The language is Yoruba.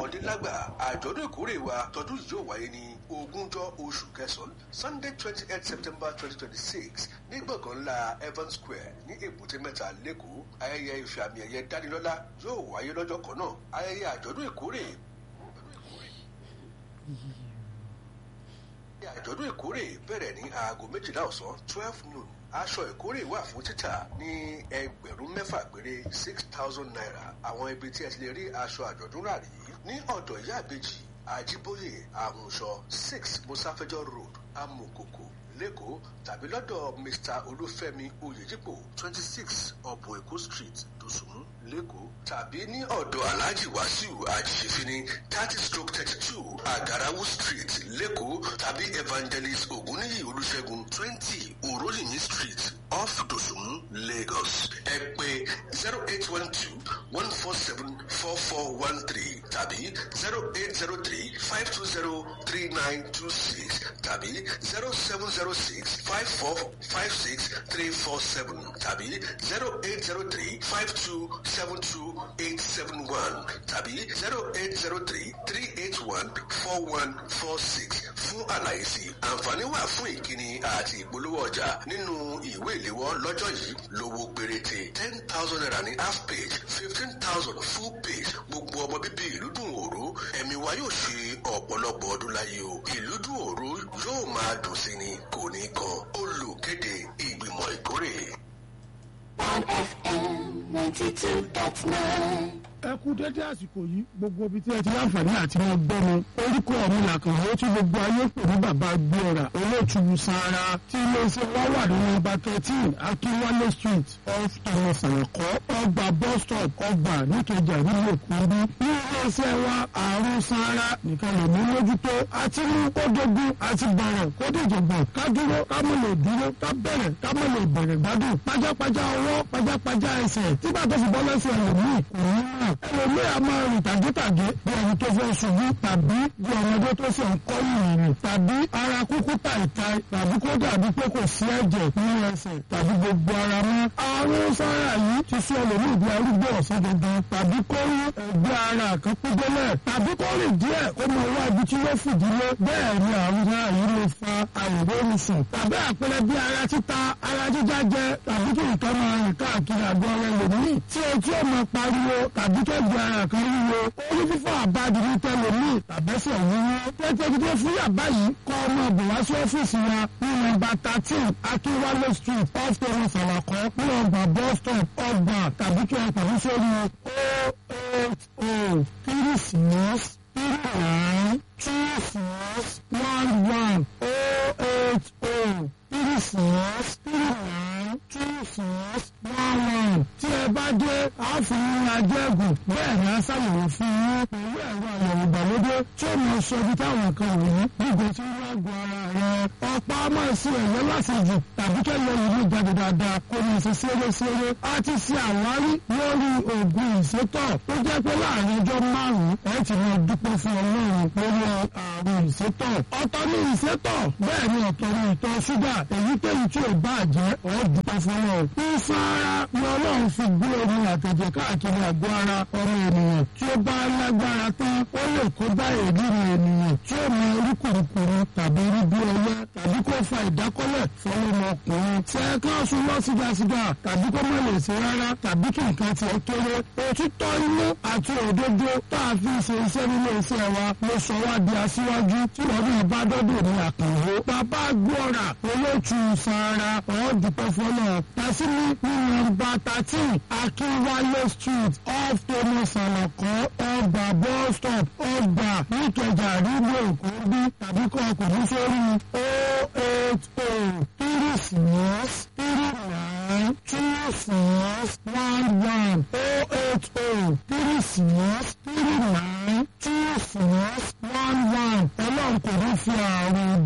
lọ́mọdé lágbà àjọ̀dún ìkórè wa tọdún yìí yóò wáyé ní ogúnjọ́ oṣù kẹsàn-án sunday twenty eight september twenty twenty six ní gbọ̀ngàn ńlá evans square ní èbúté mẹ́ta lẹ́kọ̀ọ́ ayẹyẹ ìfẹ́ àmì ẹ̀yẹ dánilọ́lá yóò wáyé lọ́jọ́ kan náà ayẹyẹ àjọ̀dún ìkórè àjọ̀dún ìkórè bẹ̀rẹ̀ ní aago méjìlá ọ̀sán twelve noon aṣọ ìkórè wà fún títà ní ẹgbẹ̀rún mẹ́fà péré six thousand naira àwọn ibi tí ẹ ti lè rí aṣọ àjọ̀dún rà rí ní ọ̀dọ̀ ìyá àbèjì àjíbóyè àmùsọ six musafẹjọ road amukoko lẹ́kọ̀ọ́ tàbí lọ́dọ̀ mr olúfẹ́mi oyèjípò twenty six ọ̀bùn èkó street dùsùnmù lẹ́kọ̀ọ́ tàbí ní ọ̀dọ̀ alhaji wasiu ajíṣefini thirty stroke thirty two agarawu street lẹ́kọ̀ọ́ tàbí evangelist ògúnníyì olùṣègùn twenty òróyìnbí street off dùsùnmù lagos ẹ pè zero eight one two one four seven four four one three tàbí zero eight zero three five two zero three nine two six tàbí zero seven zero six five four five six three four seven tàbí zero eight zero three five two seven two eight seven one tàbí zero eight zero three three eight one four one four six fún àlàyé sí àǹfààní wà fún ìkíni àti ìpolówó ọjà nínú ìwé ìléwọ́ lọ́jọ́ yìí lówó péréte ten thousand naira ní half page fifteen thousand full page gbogbo ọmọ bíbí ìlú dùn òru ẹ̀mí wa yóò ṣe ọ̀pọ̀lọpọ̀ ọdún láyé o ìlú dùn òru yóò máa dùn sí ni kò ní kan olùkéde ìgbìmọ̀ ìkórè. on FM ninety two dot nine. ẹ kú dédé àsìkò yìí gbogbo ibi tí ẹ ti láǹfààní àti wọn gbọ́ mi orúkọ mi làkànwó tí gbogbo ayé pè ní bàbá gbéra olóòtú sara tí iléeṣẹ́ wa wà ní nọ́mbà thirteen akínwálé street off thomas àyànkọ́ ọgbà bus stop ọgbà níkẹjà nílùú èkúndú ní iléeṣẹ́ wa àrùn sara nìkan lè mú mójútó àti mú kódógún àti bẹ̀rẹ̀ kódìjọ̀gbọ̀n ká dúró ká mọ̀ lè dúró ká bẹ̀rẹ̀ ká mọ̀ lè bẹ̀rẹ̀ gbádùn pajápajá ọwọ́ pajápajá ẹsẹ̀ tí bàtà sì bọ́ lẹ́sẹ̀ ẹlòmíì kò ní rà ẹlòmíì a máa rìn tàgétàgé bí ẹni tó fẹ́ ṣubú tàbí bí ọmọdé tó ṣe ń kọ́ ìrìn tàbí ara kúkú tàìtàì tàbí kó dàbí pé kò sí ẹ̀jẹ̀ nínú ẹsẹ̀ tàbí gbogbo ara mọ́. àrùn sára yìí ti sọ ẹlòmíì di arúgbó ọ̀sán gangan tàbí kó rí ẹgbẹ́ ara kan pípẹ́lẹ̀ tàbí kó rìn díẹ̀ kó mọ wá ibi tí yóò fìdílé bẹ́ẹ̀ ni àrùn sára yìí lè fa àìróorun sùn tàbí àpẹẹrẹ bí ara títa ara jíjá jẹ tàbí kí nǹkan máa rìn káàkiri àgọ́ ara ẹlòmíì tí ojú ọmọ pariwo tàbí tó gbé ara kan wúwo orí fífọ́ àbájú ní tẹlomi tàbẹ́sẹ̀ wúwo tẹ́tẹ́gídé fún yàbá yìí kọ́ ọmọ bò wá sí ọ́fíìsì wa ní nọ́mbà thirteen akínwálé street off thomas alakọ ní ọgbà bus stop ọgbà tàbí kí ẹ pàdé sórí o eight o three six three nine two six one one o eight o three six three nine two six one one tí ẹ bá dé àáfin ajẹ́gùn bẹ́ẹ̀ ni a ṣàyẹ̀wò fún yín pẹ̀lú ẹ̀rọ àyẹ̀wò ìgbàlódé tí ó mọ sọ ibi táwọn kan wọ̀nyí gbígbó tí wọ́n gbọ́ ara rẹ̀ ọ̀pá máa ṣe ẹ̀yẹ lásìjù tàbí kẹ́lẹ́ ìlú jáde dáadáa kó ní ṣe ṣeré-ṣeré a ti ṣe àwárí lórí oògùn ìsétọ̀ tó jẹ́ pé láàrin ọjọ́ márùn-ún ẹ ti máa dúpẹ́ fún ọlọ́run lórí àrùn ìsétọ̀ ọ̀tọ̀ ní ìsétọ̀ bẹ́ẹ̀ ni ọ̀tọ̀ ní ìtọ̀ ṣúgà èyíkéyìí tí ò bá jẹ́ ọ̀ dúpẹ́ fún ọlọ́run ìfara ni ọlọ́run fi gbé omi àtẹ̀jẹ̀ káàkiri àgọ́ ara ọmọ ènìyàn tí ó bá lágbára tán ó lè kó bá èdèrè ènìyàn tí ó mọ orí kùrùkùrù tàbí rí bí ọyẹ tàbí kó fa ìdákọ́lẹ̀ fọlọ́mọkùnrin tí ẹ kán sùn lọ sígasiga tàbí kó má lè ṣe rárá tàbí kí nǹkan tí ó kéré òtítọ́ inú àti òdodo tá a fi ṣe iṣẹ́ nínú iṣẹ́ wa ló sọ wá di aṣíwájú tí wọ́n ní ìbádọ́dọ̀ ní àkànwó bàbá gbọ́ra olóòtú sara ọ̀ọ́dúpẹ́ fọlọ́ tàṣírí ní nọ́mbà thirteen akínwálé street off thomas alakọ ọgbà bus stop ọgbà níkẹjà rígbò èkó bí tàbí kọ́ ọkùnrin sórí o eight o three six three nine two six one one o eight o three six three nine two six one one ọlọ́run kò ní fi àrùn